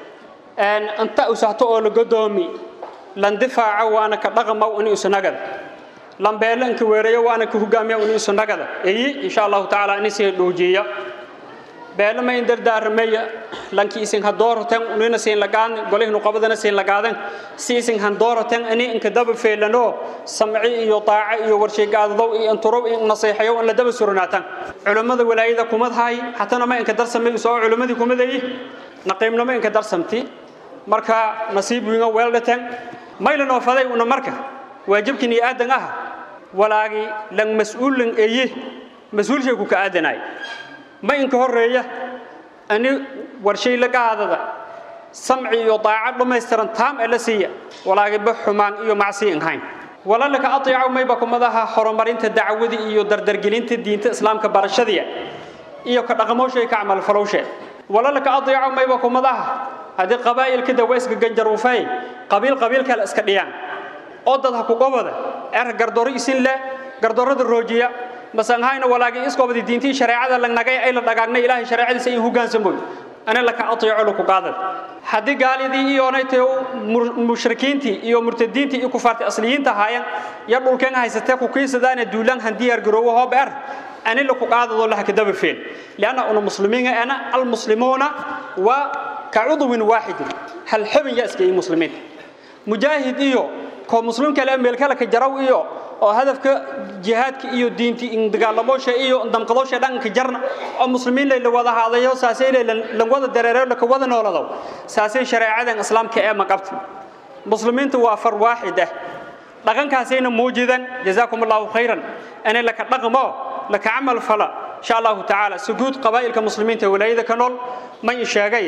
inta usahto oo la godoomi lan difaaca waana ka dhaqamaw ini isunagada lan beela inka weerayo waana ka hogaamiya ini isunagada eyi insha allahu tacaala ini sii dhoojiya beela may indardaarameya lanki isin hadooroten unina siin lagaadni golihi nuqabadana siin lagaadan si isin handooroten ini inka daba feelano samci iyo daace iyo warsheegaadadow iyo inturow iyo naseexayow in la daba suranaatan culummada walaayada kumadhaay hatana ma inka darsamay soo culummadii kumadayi naqiibnimo inka darsamti marka nasiib winga weeldhaten maylan oo faday una marka waajibkin iyo aadan ah walaagi lan mas-uulan eye mas-uulshay ku ka aadanaay ma inka horeeya ani warshay la qaadada samci iyo daaco dhammaystiran taam ee la siiya walaagiba xumaan iyo macsi inhayn walalaka aطiico mayba kumadaha horumarinta dacwadii iyo dardargelinta diinta islaamka barashadiya iyo ka dhaqamooshay ka camalfalowshe walalaka aطiico mayba kumadaha haddii qabaa'ilka dawa iska ganjaruufay qabiil qabiil kale iska dhiyaan oo dad ha ku qobada er gardoro isin leh gardorada roojiya masanhayna walaagi iskoobadi diintii shareecada lagnagay ay la dhagaagnay ilaahay shareecadiisa in hoggaansamoy ana laka atiico laku qaadad haddii gaalidii iyoonay tahay mushrikiintii iyo murtadiintii iyo kufaartii asliyiinta ahaayeen ya dhulkeen haysatee ku kiisadaana duulaan han diyaar garoowo hoob er ani laku qaadadoo laha kadaba feel lianna una muslimiin ana almuslimuuna waa kacudwin waaxidin hal xubin yaa iskayay muslimiinta mujaahid iyo koo muslim kale meel kale ka jaraw iyo oo hadafka jihaadka iyo diinti in dagaalamoosha iyo damqadoosha dhanka jarna oo muslimiin la wada haadayo saasay la wada dareero la wada noolado saasay shareecadan islaamka ee maqabta muslimiintu waa far waaxid ah dhaqankaasayna muujidan jazaakum allahu khayran ana laka dhaqmo laka camal fala insha allahu tacaala sujuud qabaa'ilka muslimiinta walaayada ka nool ma i sheegay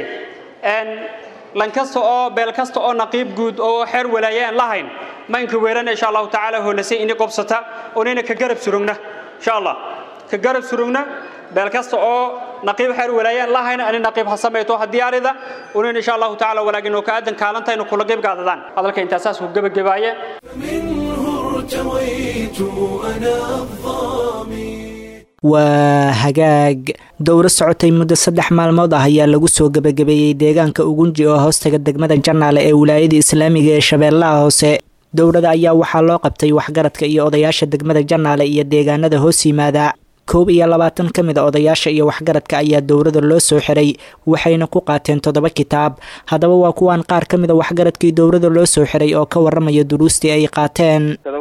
lan kasta oo beel kasta oo naqiib guud oo xeer walaaye aan lahayn ma inka weerana insha allahu tacaala hoolasay ini qobsata onayna ka garab surugna insha allah ka garab surugna beel kasta oo naqiib xeer walaaye aan lahayn ani naqiib ha samayto ha diyaarida onayna insha allahu tacaala walaagin oo ka aadan kaalantayna kula qayb qaadadaan hadalka intaasaas ku gebagabaaye waa hagaag dowro socotay muddo saddex maalmood ah ayaa lagu soo gebagabeeyey deegaanka ugunji oo hoostaga degmada janaale ee wilaayada islaamiga ee shabeellaha hoose dowrada ayaa waxaa loo qabtay waxgaradka iyo odayaasha degmada janaale iyo deegaanada hoos yimaada koob iyo labaatan ka mid a odayaasha iyo waxgaradka ayaa dowrada loo soo xiray waxayna ku qaateen toddoba kitaab haddaba waa kuwaan qaar ka mid a waxgaradkii dowrada loo soo xiray oo ka waramaya duruustii ay qaateen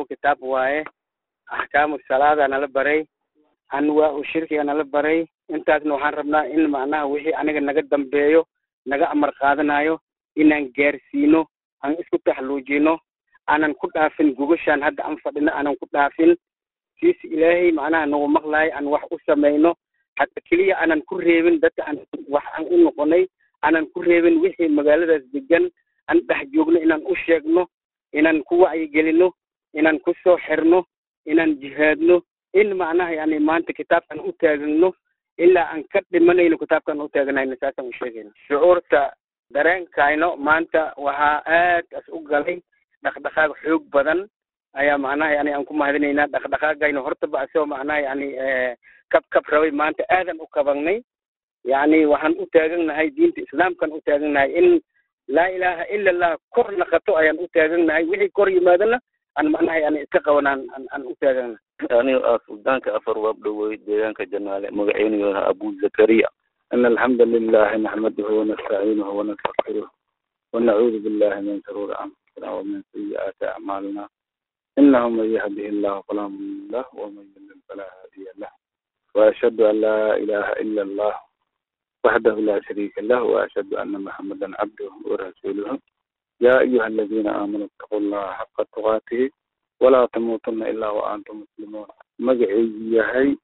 anwaa u shirkiga nala baray intaasna waxaan rabnaa in macnaha wixii aniga naga dambeeyo naga amar qaadanayo inaan gaarsiino aan isku taxluujino aanan ku dhaafin gogashaan hadda aan fadhino aanan ku dhaafin siis ilaahay macnaha nagu maqlahay aan wax u samayno hadda keliya aanan ku reebin dadka aan wax aan u noqonay aanan ku reebin wixii magaaladaas degan aan dhex joogno inaan u sheegno inaan ku wacyigelino inaan ku soo xirno inaan jihaadno in macnaha yani maanta kitaabkan u taagano ilaa aan ka dhimanayno kitaabkan u taaganayno saasaan u sheegayna shucuurta dareenkayno maanta waxaa aad as u galay dhaqdhaqaaq xoog badan ayaa macnaha yani aan ku mahadinaynaa dhaqdhaqaagayno hortaba asagoo macnaha yani kab kab rabay maanta aadan u kabangnay yani waxaan u taagannahay diinta islaamkan u taagannahay in laa ilaaha ila allah kor naqato ayaan u taagannahay wixii kor yimaadana aan macnaha yani iska qabanaan aan u taagana aniga ah suldaanka afar waabdhowey deegaanka janaale magaceynaya abu zakariya in alxamda lilahi naxmaduhu wanastaciinuhu wanastaqfiruh wanacuudu billahi min shuruuri anfusina wamin sayi'aati acmaalina inahu man yahdihi llahu falaa mudilla lah waman yudlil falaa haadiya lah وأشهد أن لا إله إلا الله وحده لا شريك له وأشهد أن محمدا عبده ورسوله يا أيها الذين آمنوا اتقوا الله حق تقاته ولا تموتن إلا وأنتم مسلمون مقعي يهي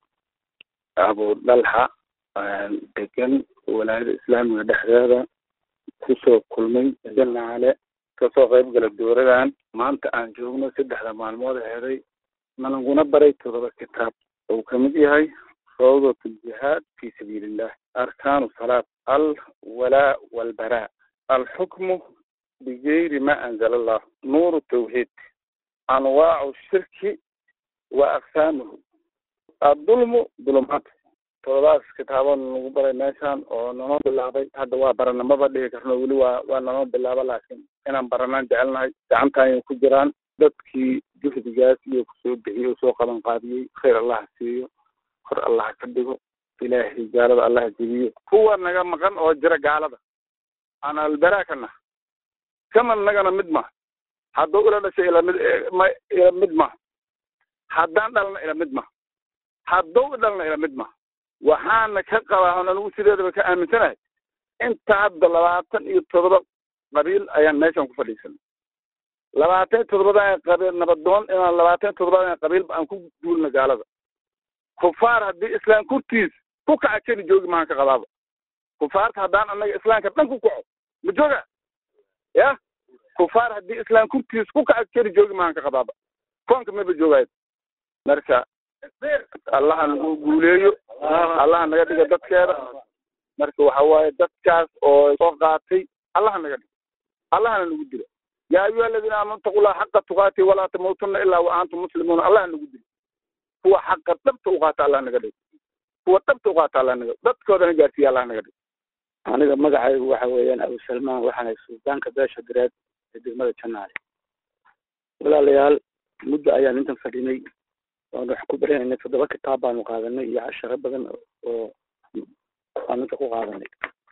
أبو دلحة degan walaayada islaamiga dhexdeeda kusoo kulmay janna cale kasoo qayb gala dowladan maanta aan joogno saddexda maalmood heeday nalaguna baray todoba kitaab uu kamid yahay rawdat aljihaad fi sabiili illah arkaanu salaat alwalaa walbaraa alxukmu bigayri ma anzala allah nuuru tawxiid anwaacu shirki wa aqsaamuhu adulmu dulumaat toddobaas kitaabood nagu baray meeshaan oo nanoo bilaabay hadda waa baranamaba dhigi karno weli waa waa nanoo bilaaba laakiin inaan baranaan jecelnahay gacantaayay ku jiraan dadkii juhdigaas iyo kusoo bixiyey oo soo qaban qaadiyey khayr allaha siiyo kor allaha ka dhigo ilaahay gaalada allaha jebiyo kuwa naga maqan oo jira gaalada aan albaraakana kaman nagana mid ma hadduu ila dhashay ila mid ma ila mid ma haddaan dhalna ila mid ma hadduu dhalna ila mid ma waxaana ka qabaa oon anigu sideedaba ka aaminsanahay inta hadda labaatan iyo todoba qabiil ayaan meeshan ku fadhiisanay labaatan iyo todobada qabiil nabadoon inaan labaatan iyo todobada qabiilba aan ku duulna gaalada kufaar haddii islaam kurtiis ku kaca keli joogi mahaan ka qabaaba kufaarta haddaan annaga islaamka dhan ku kaco ma jooga ya kufaar haddii islaam kurtiis ku kaca keli joogi mahaan ka qabaaba koonka maba joogayo marka allaha nagu guuleeyo allaha naga dhiga dadkeeda marka waxa waaye dadkaas oo soo qaatay allaha naga dhigo allahana nagu dilo yaa ayuha aladiina aamanu taqullaha xaqa tuqaati walaa tamuutunna ilaa wa antum muslimuuna allaha nagu dilo kuwa xaqa dhabta u qaata allah naga dhigo kuwa dhabta u qaata allah naga dadkoodana gaarsiiya allah naga dhigo aniga magacaygu waxa weeyaan abu salmaan waxaana suldaanka beesha direed ee degmada janaale walaalayaal muddo ayaan intan fadhinay waan wax ku baranaynay toddoba kitaab baanu qaadanay iyo casharo badan oo aan inta ku qaadanay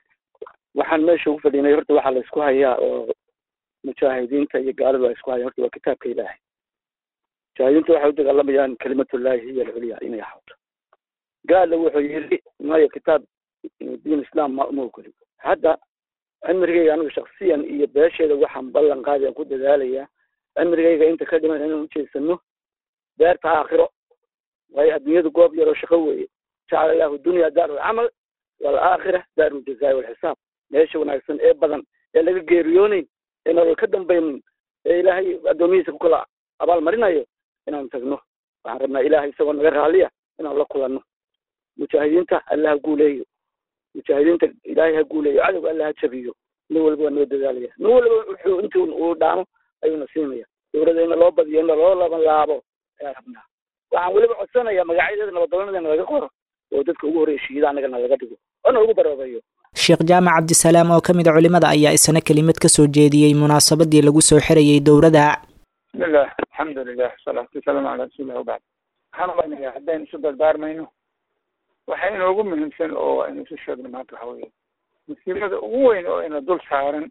waxaan meesha ugu fadhinay horta waxaa la isku hayaa oo mujaahidiinta iyo gaaladu ay isku hayaan horta waa kitaabka ilaahay mujaahidiinta waxay u dagaalamayaan kalimatullahi hiya alculya inay ahaato gaalla wuxuu yiri maayo kitaab diin islam ma uma ogoli hadda cimrigayga anigu shaksiyan iyo beesheeda waxaan ballan qaadayaan ku dadaalayaa cimrigayga inta ka dhiman inaan ujeedsano beerta aakhiro waayo adduunyadu goob yaroo shaqo weeye jacala allahu dunya daaru lcamal walaakhira daaru ljazaa walxisaab meesha wanaagsan ee badan ee laga geeriyoonayn ee nolol ka dambaynin ee ilaahay addoomihiisa ku kala abaalmarinayo inaan tagno waxaan rabnaa ilaahay isagoo naga raaliya inaan la kulanno mujaahidiinta allah ha guuleeyo mujaahidiinta ilaahay ha guuleeyo cadowga allah ha jabiyo nin walba waa noo dadaalaya nin walba wuxuu intii uu dhaamo ayuuna siinaya dowladda in loo badiyo in loo laban laabo ayaan rabnaa waxaan weliba codsanayaa magacyadeeda nabaddoonadana laga qoro oo dadka ugu horreyshiida annagana laga dhigo oona lagu baroobeeyo sheekh jaamac cabdisalaam oo ka mid a culimada ayaa isna kelimad ka soo jeediyey munaasabadii lagu soo xirayay dowladda bismillah alxamdulilah wasalaatu wasalaamu calaa rasuulillah wabacd waxaan umanayaa haddaynu isu dardaarmayno waxa inoogu muhiimsan oo aynu isu sheegno maanta waxa weeye musiibada ugu weyn oo ina dul saaran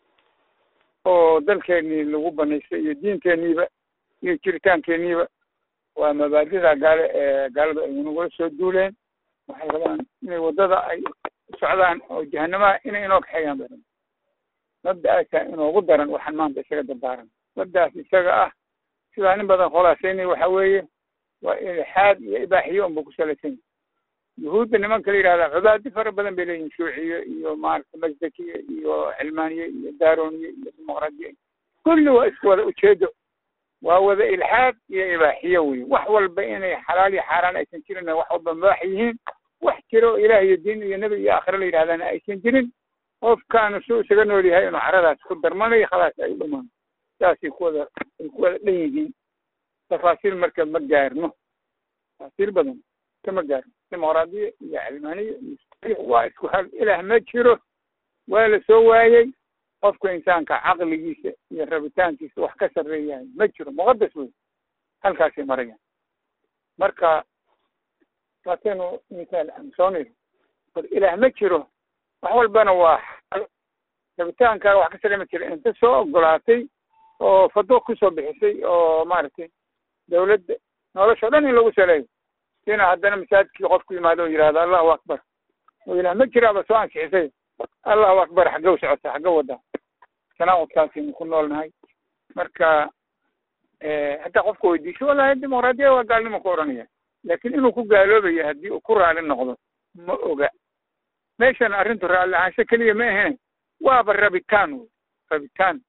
oo dalkeenii lagu banaystay iyo diinteeniiba iyo jiritaankeeniiba waa mabaadida gaale ee gaaladu ay nagula soo duuleen waxay rabaan inay waddada ay socdaan oo jahanamaha inay inoo kaxeeyaan bay rabaan mabda'aasaa inoogu daran waxaan maanta isaga dardaaran mabda'aas isaga ah sidaa nin badan khulaasaynay waxa weeye waa ilxaad iyo ibaaxiyo unba ku salaysan yahay yuhuudda nimanka la yidhahda cubaadi fara badan bay leeyihin shuuciye iyo maaragta masdakiye iyo xilmaaniye iyo daaroniye iyo dimuqraadiye kulli waa isku wada ujeedo waa wada ilxaad iyo ibaaxiyo wey wax walba inay xalaal iyo xaaraan aysan jirin wax walba mubaax yihiin wax jiro ilaah iyo diin iyo nebi iyo aakhire la yidhahdana aysan jirin qofkaanu suu isaga nool yahay inuu caradaas ku darmanayo khalaas ay u dhamaan saasay ku wada ay ku wada dhan yihiin tafaasiil marka ma gaarno tafaasiil badan kama gaarno dimuqraadiya iyo cilmaaniya iyo waa isku hal ilaah ma jiro waa la soo waayey qofka insaanka caqligiisa iyo rabitaankiisa wax ka sarreeyahay ma jiro muqadas wey halkaasay marayaan marka waataynu misaal amsoonir bal ilaah ma jiro wax walbana waa xal rabitaankaaga wax ka sarreey ma jiro inta soo ogolaatay oo fado kusoo bixisay oo maaragtay dawladda nolosha o dhan in lagu saleeyo inuu haddana masaajidkii qofku yimaado oo yidhahdo allahu akbar oo yidhahdo ma jiraaba soo ansixisay allahu akbar xagga u socota xagga wada tanaaqudkaasaynu ku noolnahay marka hataa qofka weydiisho wallahi dimuqraadiya waa gaalnimo ku odhanaya laakiin inuu ku gaaloobayo haddii uu ku raali noqdo ma oga meeshan arrintu raalli ahaansho keliya ma ahene waaba rabitaan wey rabitaan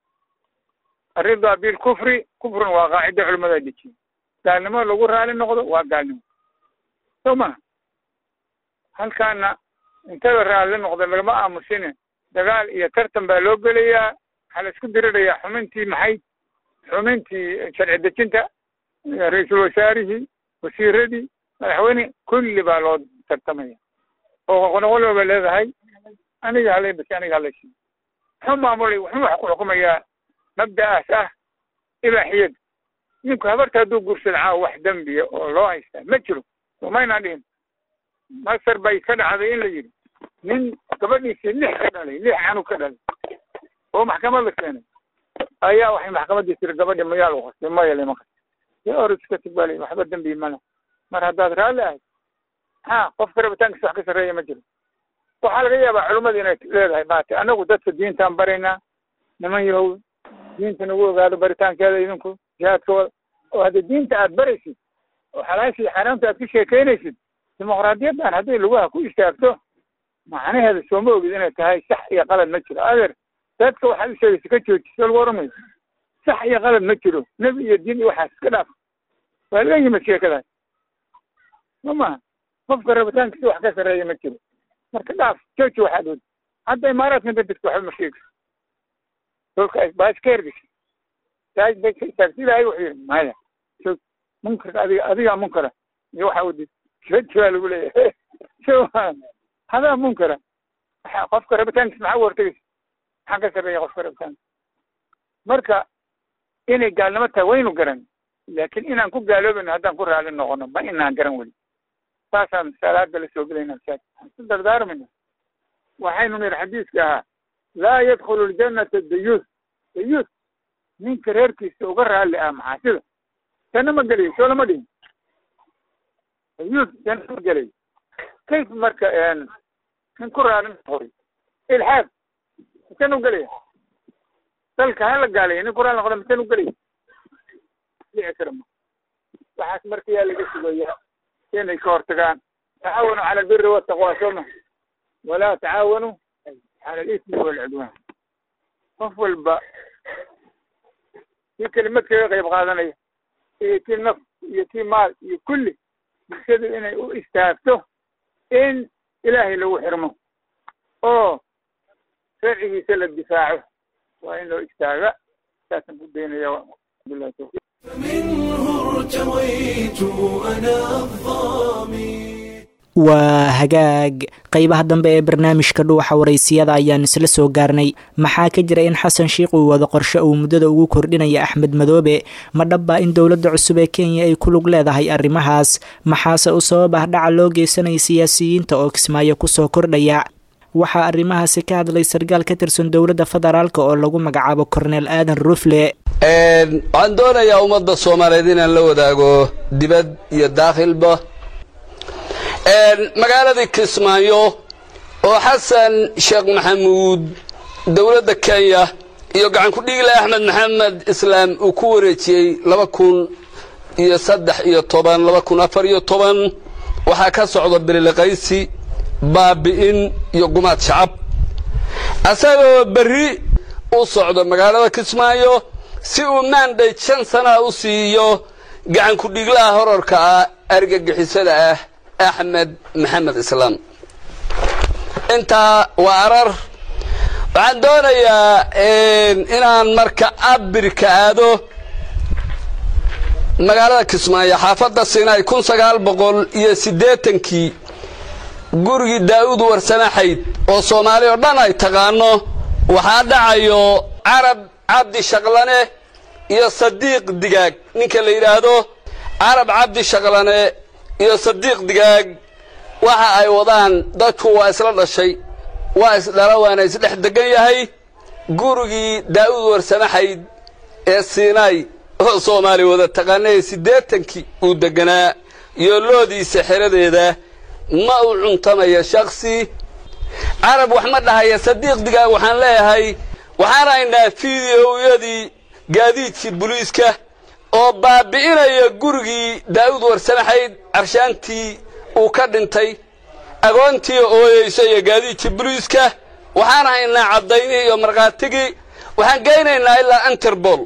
arridaa bilkufri kufrun waa qaacido culimmada dejiye gaalnimo lagu raali noqdo waa gaalnimo soo maha halkaana intada raalli noqda lagama aamusine dagaal iyo tartan baa loo gelayaa waxaa la isku dirirayaa xumintii maxay xumintii sharci dejinta ra-iisul wasaarihii wasiiradii madaxweyne kulli baa loo tartamaya oo qonoqolooba leedahay aniga halay bas aniga halaysi muxuu maamulay wuxuu wax ku xukumayaa mabda'aas ah ibaaxiyada ninku habarta hadduu guursado caawa wax dembiya oo loo haystaa ma jiro somaynaan dhihin masar bay ka dhacday in la yidhi nin gabadhiisii lix ka dhalay lix canug ka dhalay oo maxkamad la keenay ayaa waxay maxkamaddii tiri gabadhi mayaa lagu qastay maya lama qastay ya or iska tigbaalay waxba dembi mala mar haddaad raalli ahayd ha qofka rabitaankiisa wax ka sarreeya ma jiro waxaa laga yaabaa culimmada inay leedahay maate anagu dadka diintaan baraynaa niman yahow diinta nagu ogaado baritaankeeda idinku jihaadka wada oo haddii diinta aad baraysid oo xalaasha iyo xaaraamta aad ku sheekaynaysid dimuqraadiyaddan hadday lugaha ku istaagto macnaheeda sooma ogid inay tahay sax iyo qalad ma jiro adeer dadka waxaad u sheegaysa ka joojiso lagu oramayo sax iyo qalad ma jiro nebi iyo diin iyo waxaas iska dhaaf waa laga yimid sheekadaas ma maha qofka rabitaankiisa wax ka sarreeya ma jiro marka dhaaf jooji waxaad wadi hadda imaaraadka inta degto waxba ma sheegayso dolka baa iska hergeshay taaj bay ka istaagtay ilaahay wuxuu yidhi maya joog munkarka adiga adigaa munkara iyo waxaa wadi jooji baa lagu leeyahay so hadaa munkara waxa qofka rabitaankiisa maxaa u hortegaysa maxaa ka sarreeya qofka rabitaanka marka inay gaalnimo tahay waynu garan laakiin inaan ku gaaloobayno haddaan ku raali noqono ma inaan garan weli saasaan salaada la soo gelayna masaajid waxaan ku dardaarmayna waxaynu nidhi xadiiska ahaa laa yadkhulu ljannata dayuus dayuus ninka reerkiisa uga raalli ah maxaasida janno ma gelayo soo lama dhihin dayuus janno ma gelayo kayf marka nin ku raali noqoy ilxaad misan u gelaya dalka hala gaalaya nin ku raali noqda misan u gelaya dhici kara ma waxaas marka yaa laga sugayaa inay ka hortagaan tacaawanu cala albiri wataqwa sooma walaa tacaawanu cala alismi walcudwaan qof walba kii kelimad kaga qayb qaadanaya iyo kii naf iyo kii maal iyo kulli bulshadu inay u istaagto in ilaahay lagu xirmo oo sharcigiisa la difaaco waa in loo istaaga saasaan ku daynaya billahi tawfiiq ارتويت أنا الظامي waa hagaag qeybaha dambe ee barnaamijka dhuuxa waraysiyada ayaan isla soo gaarnay maxaa ka jira in xasan sheikh uu wado qorshe uu muddada ugu kordhinaya axmed madoobe ma dhabbaa in dowladda cusub ee kenya ay ku lug leedahay arrimahaas maxaase u sabab ah dhaca loo geysanaya siyaasiyiinta oo kismaayo kusoo kordhaya waxaa arrimahaasi ka hadlay sarkaal ka tirsan dowladda federaalk oo lagu magacaabo korneel aadan rufle waxaan doonayaa ummadda soomaaliyeed inaan la wadaago dibad iyo daakhilba magaaladii kismaayo oo xasan sheekh maxamuud dowladda kenya iyo gacan ku-dhiigle axmed maxamed islaam uu ku wareejiyey laba kun iyo saddex iyo toban laba kun afar iyo toban waxaa ka socda bililiqaysi baabi'in iyo gumaad shacab asagoo berri u socdo magaalada kismaayo si uu maandhay shan sanaa u siiyo gacan ku-dhiiglaha horarka ah argagixisada ah axmed maxamed islaam intaa waa arar waxaan doonayaa inaan marka abirka aado magaalada kismaayo xaafadda sinai kun sagaal boqol iyo siddeetankii gurigii daa'uud warsamaxayd oo soomaali oo dhan ay taqaano waxaa dhacayo carab cabdi shaqlane iyo sadiiq digaag ninka la yidhaahdo carab cabdi shaqlane iyo sadiiq digaag waxa ay wadaan dadku waa isla dhashay waa isdhala waana isdhex degan yahay gurigii daa'uud warsamaxayd ee siinaay oo soomaali wada taqaana ee siddeetankii uu deganaa iyo loodiisa xeradeeda ma u cuntamayo shaksi carab wax ma dhahaya sadiiqdigaa waxaan leeyahay waxaan haynaa fideoyadii gaadiidkii buliiska oo baabi'inaya gurigii daa'uud warsamaxayd carshaantii uu ka dhintay agoontii ooyeyso iyo gaadiidkii buliiska waxaan haynaa caddaynihii iyo markhaatigii waxaan geynaynaa ilaa interbol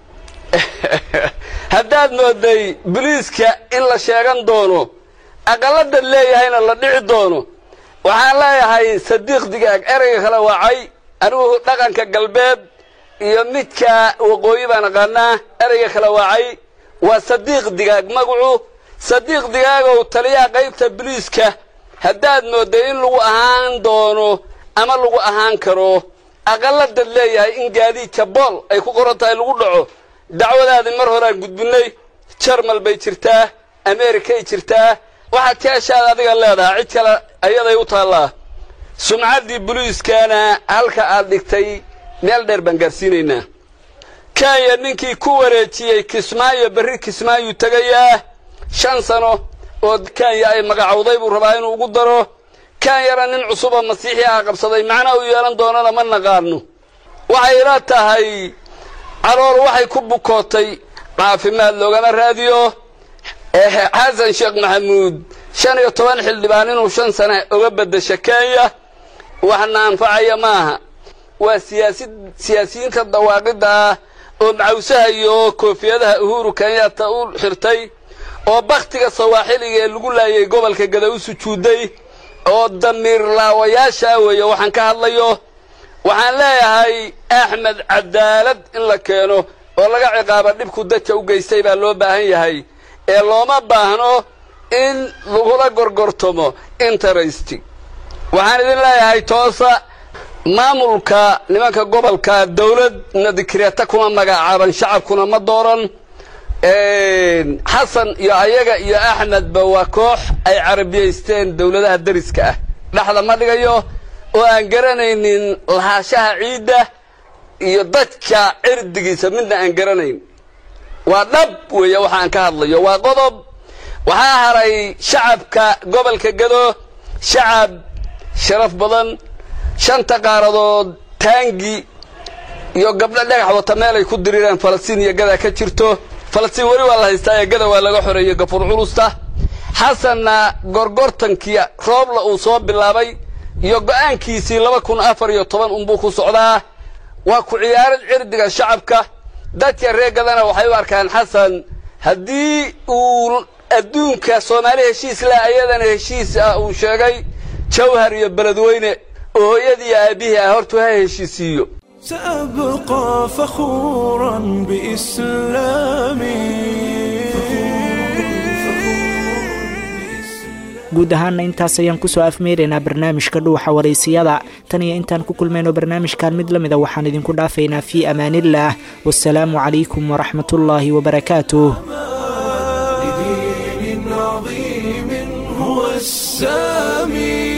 haddaad mooday buliiska in la sheegan doono aqalladad leeyahayna la dhici doono waxaan leeyahay sadiiq digaag ereyga kala wacay anigu dhaqanka galbeed iyo midka waqooyi baan aqaanaa ereyga kala wacay waa sadiiq digaag magacu sadiiq digaagow taliyaha qaybta buliiska haddaad moodday in lagu ahaan doono ama lagu ahaan karo aqalladad leeyahay in gaadiidka bool ay ku qoran tahay lagu dhaco dacwadaadii mar horaan gudbinnay jarmal bay jirtaa ameerikay jirtaa waxaad keeshaad adiga leedahaa cid kale ayaday u taallaa sumcaddii buliiskana halka aad dhigtay meel dheer baan gaarsiinaynaa kenya ninkii ku wareejiyey kismaayo berri kismaayuu tegayaa shan sano oo kenya ay magacowday buu rabaa inuu ugu daro kenyana nin cusuboo masiixi ah qabsaday macna uu yeelan doonana ma naqaano waxay ila tahay calool waxay ku bukootay caafimaad loogama raadiyo xasan sheekh maxamuud shan iyo toban xildhibaan inuu shan sane uga beddesho kenya waxna anfacaya maaha waa siyaasi siyaasiyiinta dawaaqidda ah oo macawsaha iyo koofiyadaha uhuru kenyatta u xirtay oo bakhtiga sawaaxiliga ee lagu laayay gobolka gada u sujuudday oo damiir laawayaashaa weeye waxaan ka hadlayo waxaan leeyahay axmed cadaalad in la keeno oo laga ciqaaba dhibku dadka u geystay baa loo baahan yahay ee looma baahno in lagula gorgortamo interest waxaan idin leeyahay toosa maamulka nimanka gobolka dawladna dikreeta kuma magacaaban shacabkuna ma dooran xasan iyo ayaga iyo axmedba waa koox ay carabiyaysteen dawladaha dariska ah dhexda ma dhigayo oo aan garanaynin lahaashaha ciidda iyo dadka cirdigiisa midna aan garanayn waa dhab weeye waxa aan ka hadlayo waa qodob waxaa haray shacabka gobolka gado shacab sharaf badan shanta qaaradood taangi iyo gabdho dhagax wata meel ay ku diriireen falastiin iyo gada ka jirto falastiin weli waa la haystaa ee gada waa laga xoreeyey gafuur culusta xasanna gorgortankii roobla uu soo bilaabay iyo go'aankiisii laba kun afar iyo toban unbuu ku socdaa waa ku ciyaarad cirdiga shacabka dadka reer gadana waxay u arkaan xasan haddii uu adduunka soomaali heshiis leh ayadana heshiis ah uu sheegay jawhar iyo beledweyne oo hooyadii aabihii ah hortuu ha heshiisiiyo سأبقى فخورا بإسلامي guud ahaanna intaas ayaan kusoo afmeeraynaa barnaamijka dhuuxa waraysiyada tan iyo intaan ku kulmayno barnaamijkan mid la mida waxaan idinku dhaafaynaa fii amaaniillaah wasalaamu calaykum waraxmatullaahi wabarakaatuh لدين عظيم هو السامي